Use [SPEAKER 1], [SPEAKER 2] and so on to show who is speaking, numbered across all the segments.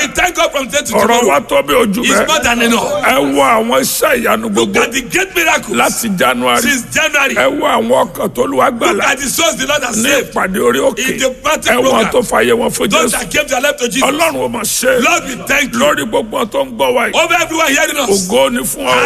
[SPEAKER 1] We thank God from today to
[SPEAKER 2] ọ̀rọ̀ wa
[SPEAKER 1] tomorrow.
[SPEAKER 2] tó bí ojú
[SPEAKER 1] It's
[SPEAKER 2] bẹ́ẹ̀
[SPEAKER 1] more than enough.
[SPEAKER 2] ẹ wo àwọn iṣẹ́ ìyanu
[SPEAKER 1] Look
[SPEAKER 2] gbogbo
[SPEAKER 1] at the great miracles
[SPEAKER 2] láti january
[SPEAKER 1] since January.
[SPEAKER 2] ẹ wo àwọn ọkàn tó lu
[SPEAKER 1] Look
[SPEAKER 2] agbára
[SPEAKER 1] at the souls the Lord has
[SPEAKER 2] ní
[SPEAKER 1] saved.
[SPEAKER 2] ìpàdé orí òkè
[SPEAKER 1] In the party
[SPEAKER 2] ẹ wọn
[SPEAKER 1] program.
[SPEAKER 2] tó fàyè wọn fún
[SPEAKER 1] Those
[SPEAKER 2] jésù
[SPEAKER 1] that came to their life to Jesus.
[SPEAKER 2] ọlọ́run ò mọ̀ ṣe
[SPEAKER 1] Lord, we thank you.
[SPEAKER 2] lórí gbogbo wọn tó ń gbọ́ wa yìí
[SPEAKER 1] Over everyone hearing us.
[SPEAKER 2] ògo ni fún ọ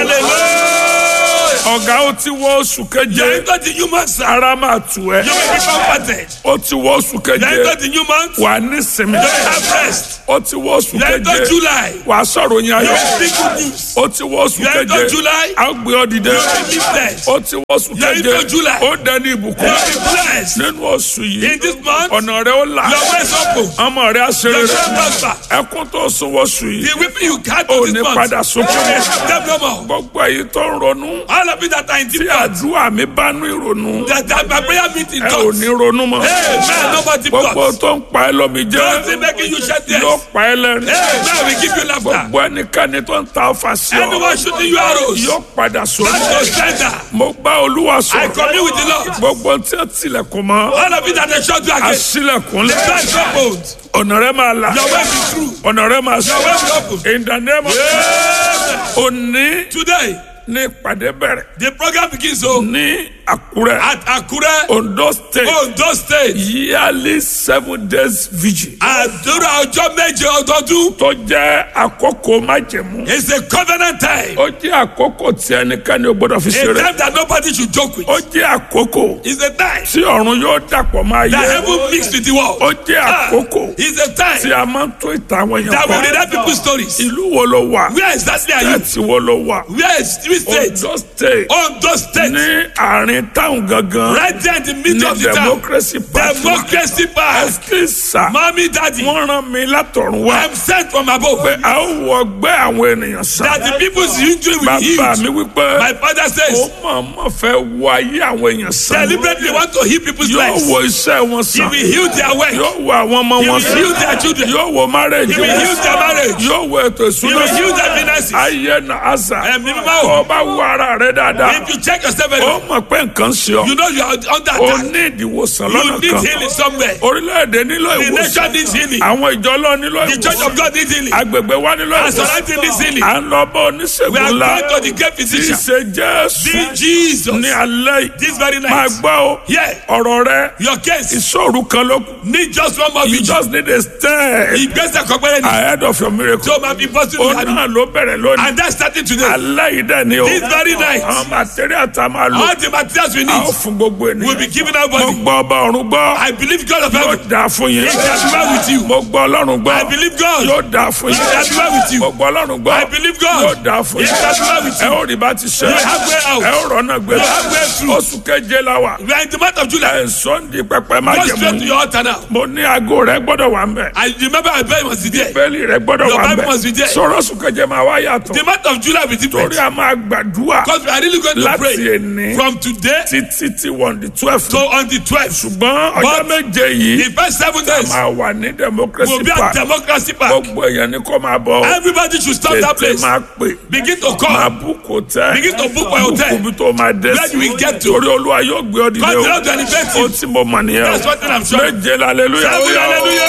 [SPEAKER 1] Hallelujah.
[SPEAKER 2] ọ̀gá ó ti wọ oṣù
[SPEAKER 1] You are
[SPEAKER 2] keje
[SPEAKER 1] into the new month, sir.
[SPEAKER 2] ara máa tù ẹ́
[SPEAKER 1] You will be comforted.
[SPEAKER 2] ó ti wọ oṣù
[SPEAKER 1] You are
[SPEAKER 2] keje
[SPEAKER 1] into the new month.
[SPEAKER 2] wà ní sinmi
[SPEAKER 1] You will have rest.
[SPEAKER 2] ó ti wọ oṣù
[SPEAKER 1] You are into
[SPEAKER 2] keje
[SPEAKER 1] July.
[SPEAKER 2] wà á sọ̀rọ̀ yín
[SPEAKER 1] You
[SPEAKER 2] ayọ̀
[SPEAKER 1] will speak good news.
[SPEAKER 2] ó ti wọ oṣù
[SPEAKER 1] You are into
[SPEAKER 2] keje
[SPEAKER 1] July.
[SPEAKER 2] á gbé ọ dìde
[SPEAKER 1] You will be lifted.
[SPEAKER 2] ó ti wọ oṣù
[SPEAKER 1] You are
[SPEAKER 2] keje
[SPEAKER 1] into July.
[SPEAKER 2] ó dẹni
[SPEAKER 1] You
[SPEAKER 2] ìbùkún
[SPEAKER 1] will be blessed.
[SPEAKER 2] nínú oṣù yìí
[SPEAKER 1] In this month,
[SPEAKER 2] ọ̀nà rẹ ó là
[SPEAKER 1] your way is open.
[SPEAKER 2] ọmọ rẹ á ṣe
[SPEAKER 1] Your
[SPEAKER 2] rere
[SPEAKER 1] shall prosper.
[SPEAKER 2] ẹkún tó sun oṣù yìí
[SPEAKER 1] The weeping you had
[SPEAKER 2] ò
[SPEAKER 1] to
[SPEAKER 2] ní
[SPEAKER 1] this month.
[SPEAKER 2] padà sunkún
[SPEAKER 1] You
[SPEAKER 2] mọ́.
[SPEAKER 1] will have them no more.
[SPEAKER 2] gbogbo èyí tó ń ronú
[SPEAKER 1] All of you that are in
[SPEAKER 2] tí
[SPEAKER 1] deep thoughts.
[SPEAKER 2] àdúrà mi bá ní ìrònú
[SPEAKER 1] That, that my prayer meeting
[SPEAKER 2] ẹ ò
[SPEAKER 1] thoughts.
[SPEAKER 2] ní ronú mọ́
[SPEAKER 1] Hey, man, no more deep
[SPEAKER 2] gbogbo
[SPEAKER 1] thoughts.
[SPEAKER 2] tó ń pa ẹ́ lómi jẹ́
[SPEAKER 1] Don't still making you shed tears.
[SPEAKER 2] yóò pa ẹ́ lẹ́rìn
[SPEAKER 1] Hey, man, we give you laughter.
[SPEAKER 2] gbogbo ẹnikẹ́ni tó ń ta ọfà sí ọ
[SPEAKER 1] Anyone shooting you arrows.
[SPEAKER 2] yóò padà sórí
[SPEAKER 1] That's your sender.
[SPEAKER 2] mo bá olúwa
[SPEAKER 1] I
[SPEAKER 2] sọ̀rọ̀
[SPEAKER 1] commune with the Lord.
[SPEAKER 2] gbogbo tí ó tilẹ̀kùn mọ́
[SPEAKER 1] All of you that are shot you again.
[SPEAKER 2] àṣìlẹ̀kùn
[SPEAKER 1] The
[SPEAKER 2] lẹ̀
[SPEAKER 1] door is opened.
[SPEAKER 2] ọ̀nà rẹ máa là
[SPEAKER 1] Your way be true.
[SPEAKER 2] ọ̀nà rẹ máa
[SPEAKER 1] Your way
[SPEAKER 2] sọ
[SPEAKER 1] be open.
[SPEAKER 2] in the name of
[SPEAKER 1] Amen.
[SPEAKER 2] òní
[SPEAKER 1] Today,
[SPEAKER 2] ní ìpàdé bẹ̀rẹ̀
[SPEAKER 1] the program begins so
[SPEAKER 2] ní àkúrẹ́
[SPEAKER 1] at Akure,
[SPEAKER 2] ondo state
[SPEAKER 1] Ondo State.
[SPEAKER 2] yearly seven days vigil
[SPEAKER 1] Àdúrà ọjọ́ méje ọdọọdún.
[SPEAKER 2] tó jẹ́ àkókò májẹ̀mú
[SPEAKER 1] It's a covenant time.
[SPEAKER 2] ó jẹ́ àkókò tí ẹnikẹ́ni ò gbọ́dọ̀ fi
[SPEAKER 1] A
[SPEAKER 2] ṣeré
[SPEAKER 1] time that nobody should joke with.
[SPEAKER 2] ó jẹ́ àkókò
[SPEAKER 1] It's a time
[SPEAKER 2] tí ọ̀run yóò dàpọ̀ máa
[SPEAKER 1] that
[SPEAKER 2] yẹ
[SPEAKER 1] heaven mixed with the world.
[SPEAKER 2] ó jẹ́
[SPEAKER 1] Ah,
[SPEAKER 2] àkókò
[SPEAKER 1] It's a
[SPEAKER 2] tí
[SPEAKER 1] time
[SPEAKER 2] a máa ń tó ìtàn àwọn èèyàn
[SPEAKER 1] that will
[SPEAKER 2] kọ́
[SPEAKER 1] read people's stories.
[SPEAKER 2] ìlú wo ló wà
[SPEAKER 1] Where exactly are you?
[SPEAKER 2] ẹ̀tì wo ló wà
[SPEAKER 1] Where is three states?
[SPEAKER 2] ondo state
[SPEAKER 1] Ondo State.
[SPEAKER 2] ní àárín táwọn gangan
[SPEAKER 1] Right there in the middle of
[SPEAKER 2] ní
[SPEAKER 1] the town.
[SPEAKER 2] democracy party
[SPEAKER 1] Democracy Park.
[SPEAKER 2] ẹsikísà
[SPEAKER 1] Mommy, daddy.
[SPEAKER 2] wọ́n rán mi látọ̀run wá
[SPEAKER 1] I'm sent from above.
[SPEAKER 2] pé a ó wọ ọgbẹ́ àwọn ènìyàn sàn
[SPEAKER 1] That the people's injury will
[SPEAKER 2] bàbá
[SPEAKER 1] heal.
[SPEAKER 2] mi wípé
[SPEAKER 1] My father
[SPEAKER 2] ó
[SPEAKER 1] says,
[SPEAKER 2] mọ̀ọ́mọ̀ fẹ́ wọ ayé àwọn èèyàn sàn
[SPEAKER 1] deliberately want to heal people's
[SPEAKER 2] yóò
[SPEAKER 1] lives.
[SPEAKER 2] wo iṣẹ́ wọn
[SPEAKER 1] He
[SPEAKER 2] sàn
[SPEAKER 1] will heal their work.
[SPEAKER 2] yóò wo àwọn ọmọ
[SPEAKER 1] He
[SPEAKER 2] wọn
[SPEAKER 1] will
[SPEAKER 2] sàn
[SPEAKER 1] heal their children.
[SPEAKER 2] yóò wo marriage
[SPEAKER 1] He will
[SPEAKER 2] wọn
[SPEAKER 1] heal their marriage.
[SPEAKER 2] yóò wo ètò
[SPEAKER 1] He
[SPEAKER 2] ìṣúná
[SPEAKER 1] will heal
[SPEAKER 2] sàn
[SPEAKER 1] their finances.
[SPEAKER 2] ayé na àṣà
[SPEAKER 1] Ẹ̀mí mímọ́
[SPEAKER 2] kó
[SPEAKER 1] o.
[SPEAKER 2] o bá wo ara rẹ dáadáa
[SPEAKER 1] If you check yourself, very
[SPEAKER 2] ó
[SPEAKER 1] well,
[SPEAKER 2] mọ̀ pé nǹkan ṣe ọ
[SPEAKER 1] you know you are under
[SPEAKER 2] ó
[SPEAKER 1] attack.
[SPEAKER 2] ní ìdíwòsàn
[SPEAKER 1] You
[SPEAKER 2] lọ́nà
[SPEAKER 1] need
[SPEAKER 2] kan
[SPEAKER 1] healing somewhere.
[SPEAKER 2] orílẹ̀-èdè nílò
[SPEAKER 1] The
[SPEAKER 2] ìwòsàn
[SPEAKER 1] nation needs healing.
[SPEAKER 2] àwọn ìjọ lọ nílò
[SPEAKER 1] The church
[SPEAKER 2] ìwòsàn
[SPEAKER 1] of God needs healing.
[SPEAKER 2] agbègbè wa nílò
[SPEAKER 1] Our
[SPEAKER 2] ìwòsàn
[SPEAKER 1] society needs healing.
[SPEAKER 2] à ń lọ bá
[SPEAKER 1] We
[SPEAKER 2] oníṣègùn
[SPEAKER 1] are
[SPEAKER 2] ńlá
[SPEAKER 1] going to the great
[SPEAKER 2] tí í
[SPEAKER 1] physician.
[SPEAKER 2] ṣe jésù
[SPEAKER 1] The Jesus.
[SPEAKER 2] ní alẹ́ yìí
[SPEAKER 1] This very
[SPEAKER 2] máa
[SPEAKER 1] night.
[SPEAKER 2] gbọ́ o
[SPEAKER 1] Yeah.
[SPEAKER 2] ọ̀rọ̀ rẹ
[SPEAKER 1] Your case
[SPEAKER 2] ìṣòro kan ló kù
[SPEAKER 1] need just one more
[SPEAKER 2] you
[SPEAKER 1] vigil.
[SPEAKER 2] just need a step
[SPEAKER 1] Ìgbésẹ̀ kan péré ni.
[SPEAKER 2] ahead of your miracle
[SPEAKER 1] Tí o máa fi bọ́ sínú
[SPEAKER 2] ó
[SPEAKER 1] ìyanu.
[SPEAKER 2] náà ló bẹ̀rẹ̀ lónìí
[SPEAKER 1] And that's starting today.
[SPEAKER 2] alẹ́ yìí dẹ̀ ni o
[SPEAKER 1] This very night.
[SPEAKER 2] àwọn material tá a máa lò
[SPEAKER 1] All the materials we
[SPEAKER 2] a ó
[SPEAKER 1] need
[SPEAKER 2] fún gbogbo
[SPEAKER 1] will be
[SPEAKER 2] ènìyàn
[SPEAKER 1] given
[SPEAKER 2] mo
[SPEAKER 1] everybody.
[SPEAKER 2] gbọ́ ọba ọ̀run gbọ́
[SPEAKER 1] I believe God of
[SPEAKER 2] yóò
[SPEAKER 1] heaven.
[SPEAKER 2] dáa fún yín
[SPEAKER 1] It shall be well with you.
[SPEAKER 2] mo gbọ́ ọlọ́run gbọ́
[SPEAKER 1] I believe God.
[SPEAKER 2] yóò dáa fún
[SPEAKER 1] It shall
[SPEAKER 2] yín
[SPEAKER 1] be well with you.
[SPEAKER 2] mo gbọ́ ọlọ́run gbọ́
[SPEAKER 1] I believe God.
[SPEAKER 2] yóò dáa fún
[SPEAKER 1] It
[SPEAKER 2] yín
[SPEAKER 1] shall be well with
[SPEAKER 2] ẹ
[SPEAKER 1] you.
[SPEAKER 2] ó rí bá ti ṣe
[SPEAKER 1] You have way out.
[SPEAKER 2] ẹ ó rọ́nà gbé
[SPEAKER 1] You have way through.
[SPEAKER 2] oṣù keje la wà
[SPEAKER 1] We are in the month of July.
[SPEAKER 2] ẹ̀ ń sọ́ndì pẹpẹ má
[SPEAKER 1] Go
[SPEAKER 2] jẹ
[SPEAKER 1] straight to
[SPEAKER 2] mú
[SPEAKER 1] your altar now.
[SPEAKER 2] mo ní aago rẹ gbọ́dọ̀ wà ń bẹ̀
[SPEAKER 1] I remember I beg must be there.
[SPEAKER 2] bẹ́ẹ̀lì rẹ gbọ́dọ̀
[SPEAKER 1] Your
[SPEAKER 2] wà ń
[SPEAKER 1] Bible must be
[SPEAKER 2] bẹ̀
[SPEAKER 1] there.
[SPEAKER 2] sọ̀rọ̀ oṣù keje máa wá yàtọ̀
[SPEAKER 1] The month of July will be different.
[SPEAKER 2] torí a máa gbàdúrà
[SPEAKER 1] Because we are really going to
[SPEAKER 2] láti
[SPEAKER 1] pray
[SPEAKER 2] èní
[SPEAKER 1] from today
[SPEAKER 2] títí tí wọ́n di twelve
[SPEAKER 1] to on the 12th.
[SPEAKER 2] ṣùgbọ́n ọjọ́
[SPEAKER 1] But-
[SPEAKER 2] méje yìí
[SPEAKER 1] The first seven days
[SPEAKER 2] máa wà ní democracy
[SPEAKER 1] will be at
[SPEAKER 2] park
[SPEAKER 1] Democracy Park.
[SPEAKER 2] gbogbo èèyàn ni kò máa bọ̀
[SPEAKER 1] Everybody should stop that
[SPEAKER 2] tètè
[SPEAKER 1] place.
[SPEAKER 2] máa pè
[SPEAKER 1] Begin to
[SPEAKER 2] máa
[SPEAKER 1] call.
[SPEAKER 2] búkú tẹ́
[SPEAKER 1] Begin to book my hotel.
[SPEAKER 2] búkú bí tó máa dé
[SPEAKER 1] Where you will get to.
[SPEAKER 2] torí olúwa yóò gbé ọ dìde
[SPEAKER 1] God
[SPEAKER 2] o
[SPEAKER 1] will not elevate you.
[SPEAKER 2] ó tí mo mọ̀ nìyẹn
[SPEAKER 1] That's one thing I'm sure.
[SPEAKER 2] méje lálẹ́lúyà
[SPEAKER 1] Seven hallelujah.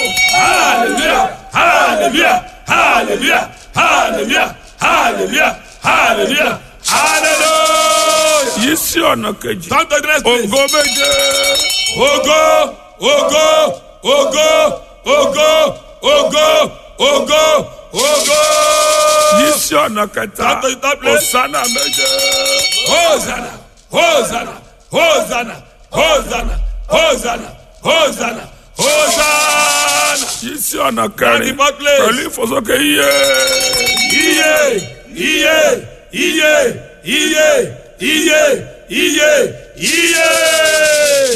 [SPEAKER 1] Hallelujah. Hallelujah. Hallelujah. Hallelujah. Hallelujah. Hallelujah. Hallelujah.
[SPEAKER 2] yìí sí ọ̀nà kejì
[SPEAKER 1] Come to the next place.
[SPEAKER 2] ògo méje
[SPEAKER 1] Ogo, ogo, ogo, ogo, ogo, ogo, ogo.
[SPEAKER 2] yìí sí ọ̀nà kẹta
[SPEAKER 1] Come to the third place.
[SPEAKER 2] òsánà méje
[SPEAKER 1] Hosanna, Hosanna, Hosanna, Hosanna, Hosanna, Hosanna, Hosanna.
[SPEAKER 2] yìí sí ọ̀nà kẹrin
[SPEAKER 1] the fourth place.
[SPEAKER 2] pẹ̀lú ìfòsókè yíyẹ
[SPEAKER 1] Iye, iye, iye, iye, iye, iye, iye.